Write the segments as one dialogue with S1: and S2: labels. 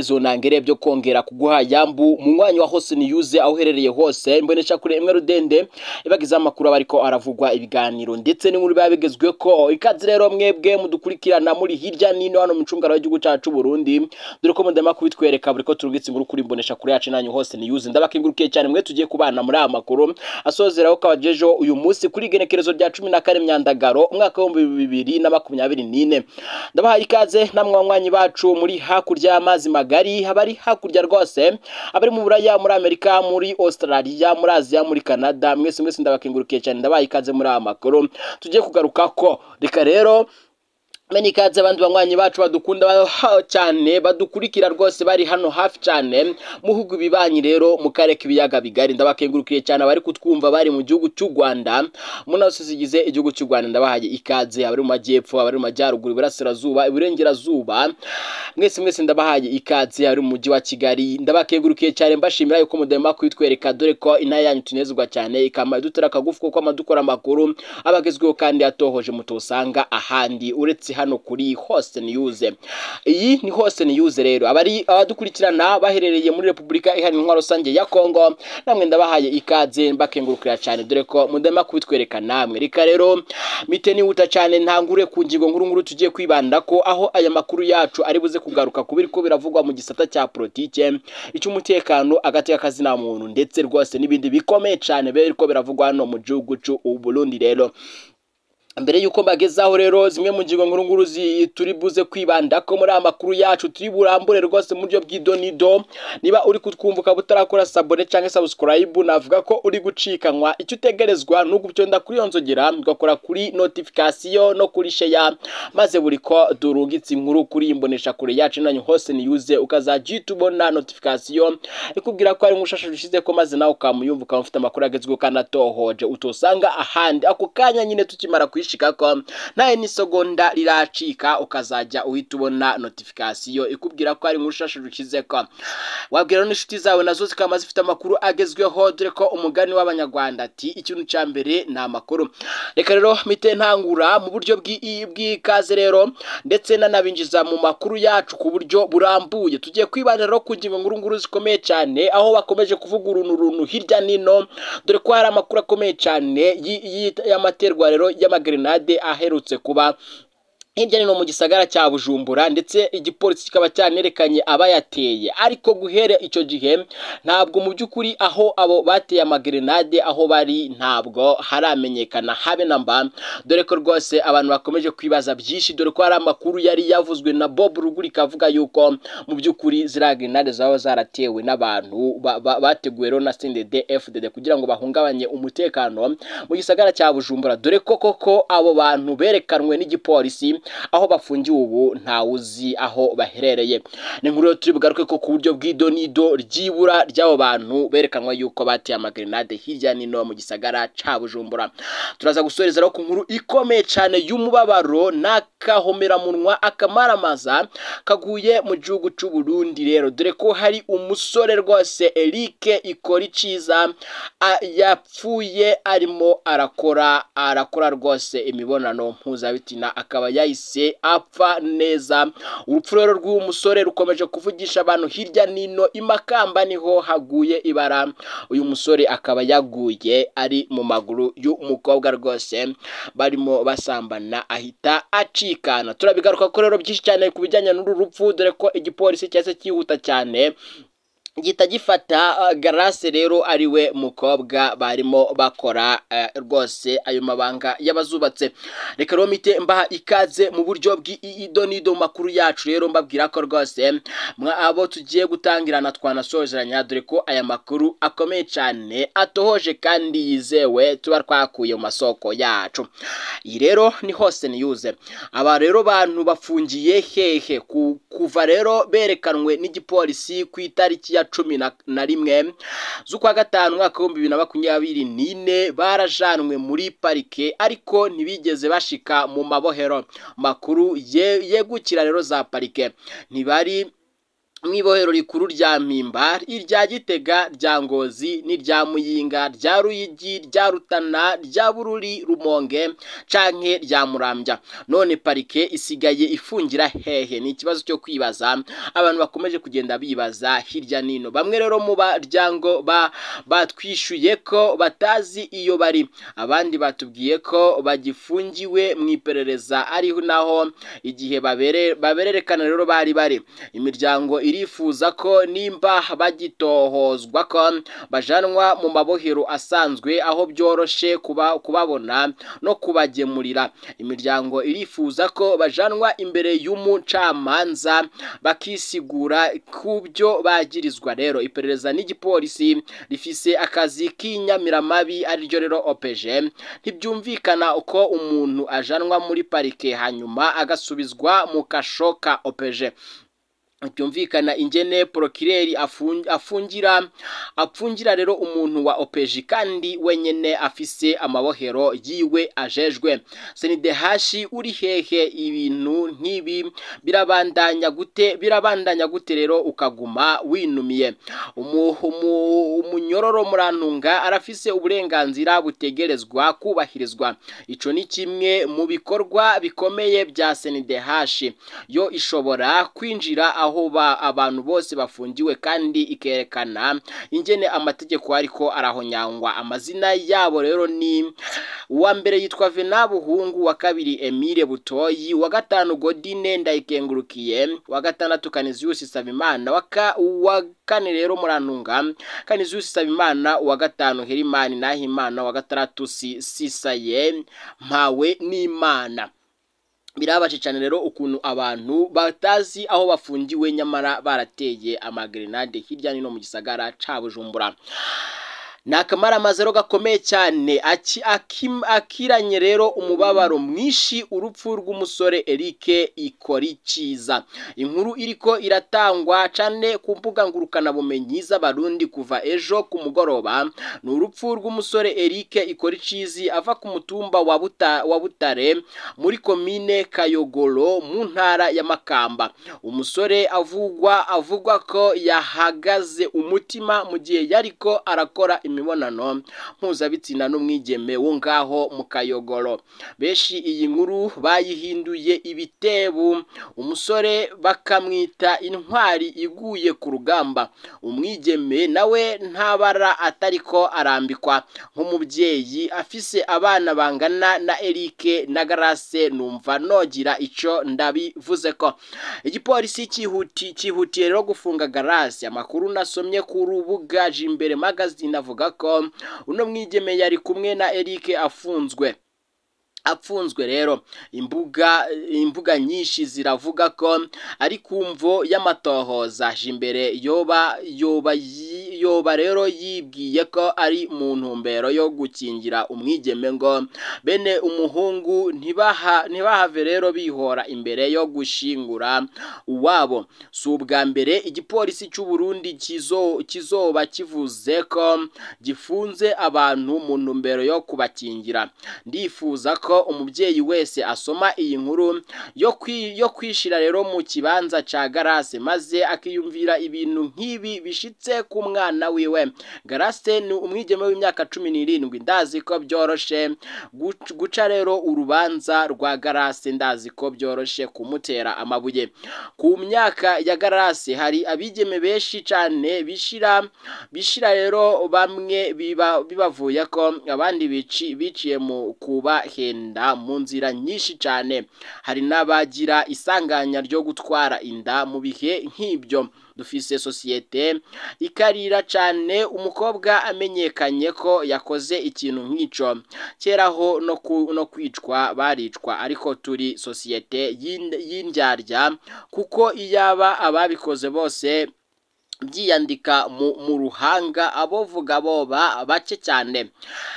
S1: ibitekerezo nangere byo kongera kuguha yambu mu mwanya wa hose niyuze aho uherereye hose mbonesha kure imwe rudende ibagize amakuru aba ariko aravugwa ibiganiro ndetse n'inkuru biba bigezwe ko ikaze rero mwebwe mudukurikirana muri hirya n'ino hano mu ncungano y'igihugu cyacu Burundi dore ko mudema kubitwereka buri ko turungitse inkuru kuri mbonesha kure yacu nanyu hose niyuze ndabakengurukiye cyane mwe tugiye kubana muri aya makuru asozeraho kabajejo uyu munsi kuri igenekerezo rya cumi na kane myandagaro umwaka w'ibihumbi bibiri na makumyabiri n'ine ndabahaye ikaze namwe banywanyi bacu muri hakurya y'amazi magari abari hakurya rwose abari mu buraya muri amerika muri australia muri aziya muri canada mwese mwese ndabakengurukiye cyane ndabahaye ikaze muri aya makuru tugiye kugaruka ko reka rero Meni ikaze abandi banywanyi bacu badukunda cyane badukurikira rwose bari hano hafi cyane muhugu bibanyi rero mu karere k'ibiyaga bigari ndabakengurukiye cyane abari kutwumva bari mu gihugu cy'u Rwanda mu nazo zigize igihugu cy'u Rwanda ndabahaye ikaze abari mu majyepfo abari mu majyaruguru iburasirazuba iburengerazuba mwese mwese ndabahaye ikaze abari mu mujyi wa Kigali ndabakengurukiye cyane mbashimira yuko mudema kwitwereka dore ko intara yanyu tunezerwa cyane ikama dutera akagufu kuko amadukora amakuru abagezweho kandi atohoje mutosanga ahandi uretse hano kuri hose niyuze iyi ni hose niyuze rero abari abadukurikirana baherereye muri repubulika iharanira intwaro rusange ya kongo namwe ndabahaye ikaze mbakengurukira cyane dore ko mudema kubitwereka namwe reka rero mite nihuta cyane ntangure ku ngingo nkuru nkuru tugiye kwibanda ko aho aya makuru yacu ari buze kugaruka ku biriko biravugwa mu gisata cya politike icy'umutekano agati k'akazina muntu ndetse rwose n'ibindi bikomeye cyane biriko biravugwa hano mu gihugu cy'u Burundi rero mbere yuko mbagezaho rero zimwe mu ngingo nkuru nkuru turi buze kwibanda ko muri aya makuru yacu turi burambure rwose mu buryo bw'idonido niba uri kutwumva ukaba utarakora sabone cyangwa subscribe navuga ko uri gucikanwa icyo utegerezwa ni ugutonda kuri iyo nzogera ugakora kuri notification no kuri share maze buri ko durungitse inkuru kuri imbonesha kure yacu nanyu hose niyuze ukazajya uhita ubona notification ikubwira ko ari umushasha ushize ko maze nawe ukamuyumva ukaba ufite amakuru agezweho kandi atohoje utosanga ahandi ako kanya nyine tukimara kuyishika ko nawe n'isegonda riracika ukazajya uhita ubona notification ikubwira ko ari umushasha ukize ko wabwira n'inshuti zawe nazo zikaba zifite amakuru agezweho dore ko umugani w'abanyarwanda ati ikintu cya mbere ni amakuru reka rero mite ntangura mu buryo bw'ikaze rero ndetse nanabinjiza mu makuru yacu ku buryo burambuye tugiye kwibanda rero ku ngingo nkuru nkuru zikomeye cyane aho bakomeje kuvuga uruntu runtu hirya n'ino dore ko hari amakuru akomeye cyane y'amaterwa rero y'amagrenade aherutse kuba hirya no mu gisagara cya bujumbura ndetse igipolisi kikaba cyanerekanye abayateye ariko guhera icyo gihe ntabwo mu by'ukuri aho abo bateye amagrenade aho bari ntabwo haramenyekana habe na mba dore ko rwose abantu bakomeje kwibaza byinshi dore ko hari amakuru yari yavuzwe na bob rugurika avuga yuko mu by'ukuri ziriya grenade zaba zaratewe n'abantu bateguwe rero na sendede fdd kugira ngo bahungabanye umutekano mu gisagara cya bujumbura dore ko koko abo bantu berekanwe n'igipolisi aho bafungiwe ubu ntawe uzi aho baherereye ni nkuru turi bugaruke ko ku buryo bw'idonido ryibura ry'abo bantu berekanwa yuko bateye amagrenade hirya n'ino mu gisagara cya bujumbura turaza gusoreza ku nkuru ikomeye cyane y'umubabaro n'akahomeramunwa akamaramaza kaguye mu gihugu cy'u Burundi rero dore ko hari umusore rwose Eric ikora iciza yapfuye arimo arakora arakora rwose imibonano mpuzabitsina akaba yahise apfa neza urupfu rero rw'uwo musore rukomeje kuvugisha abantu hirya n'ino imakamba niho haguye ibara uyu musore akaba yaguye ari mu maguru y'umukobwa rwose barimo basambana ahita acikana turabigaruka ko rero byinshi cyane ku bijyanye n'uru rupfu dore ko igipolisi cyahise cyihuta cyane gihita gifata garase rero ari we mukobwa barimo bakora rwose ayo mabanga y'abazubatse reka rero mite mbaha ikaze mu buryo bw'idonido mu makuru yacu rero mbabwira ko rwose abo tugiye gutangirana twanasozeranya dore ko aya makuru akomeye cyane atohoje kandi yizewe tuba twakuye mu masoko yacu iyi rero ni hose niyuze aba rero bantu bafungiye hehe kuva rero berekanwe n'igipolisi ku itariki ya cumi na rimwe z'ukwa gatanu umwaka w'ibihumbi bibiri na makumyabiri n'ine barajanwe muri parike ariko ntibigeze bashika mu mabohero makuru yegukira rero za parike ntibari mw'ibohero rikuru rya mpimba irya gitega rya ngozi n'irya muyinga rya ruyigi rya rutana rya bururi rumonge canke rya murambya none parike isigaye ifungira hehe ni ikibazo cyo kwibaza abantu bakomeje kugenda bibaza hirya nino bamwe rero mu baryango ba batwishuye ko batazi iyo bari abandi batubwiye ko bagifungiwe mu iperereza ariho naho igihe babere babererekana rero bari bari imiryango irifuza ko nimba bagitohozwa ko bajanwa mu mabohero asanzwe aho byoroshe kuba kubabona no kubagemurira imiryango irifuza ko bajanwa imbere y'umucamanza bakisigura ku byo bagirizwa rero iperereza n'igipolisi rifise akazi k'inyamiramabi ariryo rero opeje ntibyumvikana uko umuntu ajanwa muri parike hanyuma agasubizwa mu kasho ka opeje byumvikana ingene porokireri afungira apfungira rero umuntu wa opeji kandi wenyene afise amabohero yiwe ajejwe senidehashi uri hehe ibintu nk'ibi birabandanya gute birabandanya gute rero ukaguma winumiye umunyororo murantunga arafise uburenganzira butegerezwa kubahirizwa ico ni kimwe mu bikorwa bikomeye bya senidehashi yo ishobora kwinjira aho ba abantu bose bafungiwe kandi ikerekana ingene amategeko ariko arahonyangwa amazina yabo rero ni uwa mbere yitwa Venabuhungu wa kabiri Emile Butoyi wa gatanu Godine Ndayikengurukiye wa gatandatu Kanizius Sabimana waka wa kane rero murantunga Kanizius Sabimana wa gatanu Herimani Nahimana wa gatandatu Sisaye mpawe n'Imana birabaje cyane rero ukuntu abantu batazi aho bafungiwe nyamara barateye amagrenade hirya no hino mu gisagara ca Bujumbura ni akamaramaza gakomeye cyane akiranye rero umubabaro mwinshi urupfu rw'umusore Eric Ikorikiza inkuru iriko iratangwa cyane ku mbuga ngurukanabumenyi z'abarundi kuva ejo ku mugoroba ni urupfu rw'umusore Eric Ikorikizi ava ku mutumba wa buta wa Butare muri komine Kayogoro mu ntara ya Makamba umusore avugwa avugwa ko yahagaze umutima mu gihe yariko arakora imibonano mpuzabitsina n'umwigeme wo ngaho mu kayogoro benshi iyi nkuru bayihinduye ibitebu umusore bakamwita intwari iguye ku rugamba umwigeme nawe ntabara atariko arambikwa nk'umubyeyi afise abana bangana na Eric na Grace numva nogira ico ndabivuze ko igipolisi cyihuti cyihutiye rero gufunga Grace amakuru nasomye ku rubuga Jimbere magazine avuga ko uno mwigeme yari kumwe na Eric afunzwe apfunzwe rero imbuga imbuga nyinshi ziravuga ko ari kumvo y'amatohoza imbere yoba yoba yoba rero yibwiye ko ari mu ntumbero yo gukingira umwigeme ngo bene umuhungu ntibaha ntibahave rero bihora imbere yo gushingura uwabo si ubwa mbere igipolisi cy'u Burundi kizo kizoba kivuze ko gifunze abantu mu ntumbero yo kubakingira ndifuza ko umubyeyi wese asoma iyi nkuru yo kwishira rero mu kibanza ca garase maze akiyumvira ibintu nk'ibi bishitse ku mwana wiwe garase ni umwigeme w'imyaka cumi n'irindwi ndazi ko byoroshe guca rero urubanza rwa garase ndazi ko byoroshe kumutera amabuye ku myaka ya garase hari abigeme benshi cyane bishira bishira rero bamwe bibavuye ko abandi biciye mu kubahenda mu nzira nyinshi cyane hari n'abagira isanganya ryo gutwara inda mu bihe nk'ibyo dufise sosiyete ikarira cyane umukobwa amenyekanye ko yakoze ikintu nk'icyo keraho no kwicwa baricwa ariko turi sosiyete y'indyarya kuko iyaba ababikoze bose byiyandika mu ruhanga abovuga boba bake cyane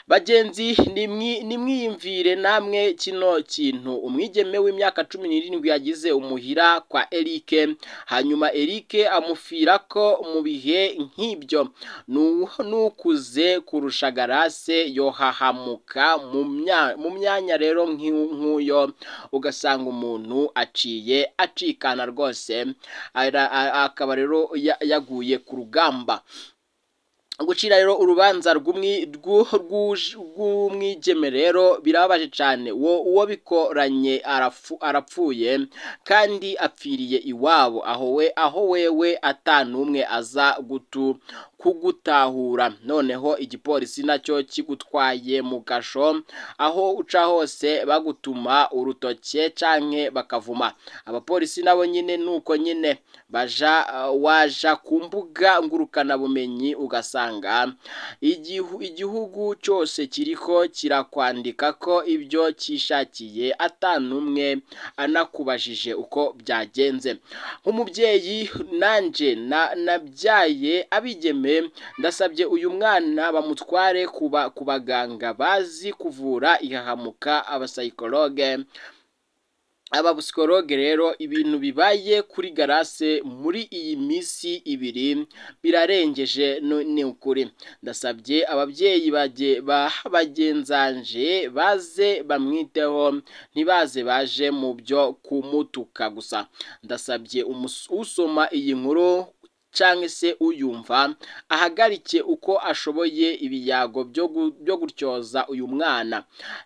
S1: bagenzi nimwi- nimwiyumvire namwe kino kintu umwigeme w'imyaka cumi n'irindwi yagize umuhira kwa Eric hanyuma Eric amufirako mu bihe nk'ibyo Nu- nukuze kurusha garase yohahamuka mu mya- mu myanya rero nk'u- nk'uyo ugasanga umuntu aciye acikana rwose ara- a- akaba rero ya- yaguye ku rugamba gucira rero urubanza rw'umwi- rw'u- rw'uj- rw'umwigeme rero birababaje cyane uwo uwo bikoranye arafu- arapfuye kandi apfiriye iwabo aho we aho wewe atanumwe aza gutu kugutahura noneho igipolisi nacyo kigutwaye mu gasho aho uca hose bagutuma urutoke canke bakavuma abapolisi nabo nyine nuko nyine baja uh, waja ku mbuga ngurukanabumenyi ugasanga igihu, igihugu cyose kiriko kirakwandika ko ibyo cyishakiye atanumwe anakubajije uko byagenze nk'umubyeyi nanje na nabyaye abigeme ndasabye uyu mwana bamutware kuba ku baganga bazi kuvura ihahamuka abasayikologe abapsikologe rero ibintu bibaye kuri garase muri iyi minsi ibiri birarengeje no- ni ukuri ndasabye ababyeyi bage- ba bagenzanje baze bamwiteho ntibaze baje mu byo kumutuka gusa ndasabye umus- usoma iyi nkuru cyangwa se uyumva ahagarike uko ashoboye ibiyago byo gu- byo gutyoza uyu mwana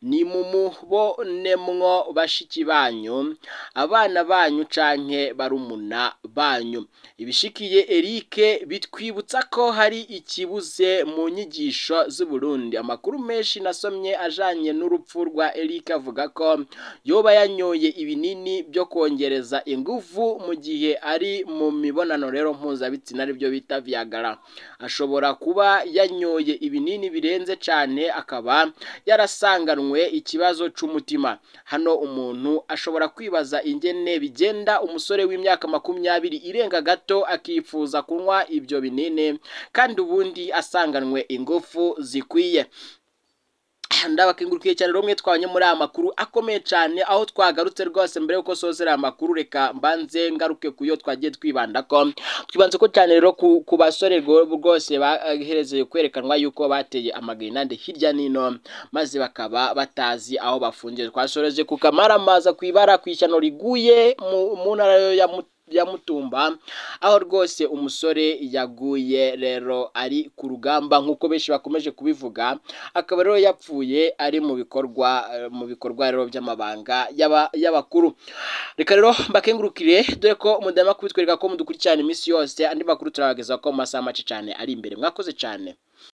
S1: nimumubonemwo bashiki banyu abana banyu canke barumuna banyu ibishikiye Eric bitwibutsa ko hari ikibuze mu nyigisho z'u Burundi amakuru menshi nasomye ajanye n'urupfu rwa Eric avuga ko yoba yanyoye ibinini byo kongereza ingufu mu gihe ari mu mibonano rero mpuzabitsina aribyo bita Viagra ashobora kuba yanyoye ibinini birenze cyane akaba yarasanganwe ikibazo c'umutima hano umuntu ashobora kwibaza ingene bigenda umusore w'imyaka makumyabiri irenga gato akifuza kunywa ibyo binini kandi ubundi asanganwe ingufu zikwiye ndabakengurukiye cyane rumwe twabonye muri aya makuru akomeye cyane aho twagarutse rwose mbere yuko sozera aya makuru reka mbanze ngaruke ku yo twagiye twibanda ko twibanze ko cyane rero ku, ku basore rwo- rwose baherezeye kwerekanwa yuko bateye amagrenade hirya n'ino maze bakaba batazi aho bafungiye twasoreje ku kamaramaza ku ibara ku ishyano riguye mu, mu ntara ya Mu- ya mutumba aho rwose umusore yaguye rero ari ku rugamba nk'uko benshi bakomeje kubivuga akaba rero yapfuye ari mu bikorwa eh, mu bikorwa rero by'amabanga y'aba- y'abakuru reka rero mbakengurukire dore ko mudama kubitwereka ko mudukurikirana iminsi yose andi makuru turabagezaho ko mu masaha make cyane ari imbere mwakoze cyane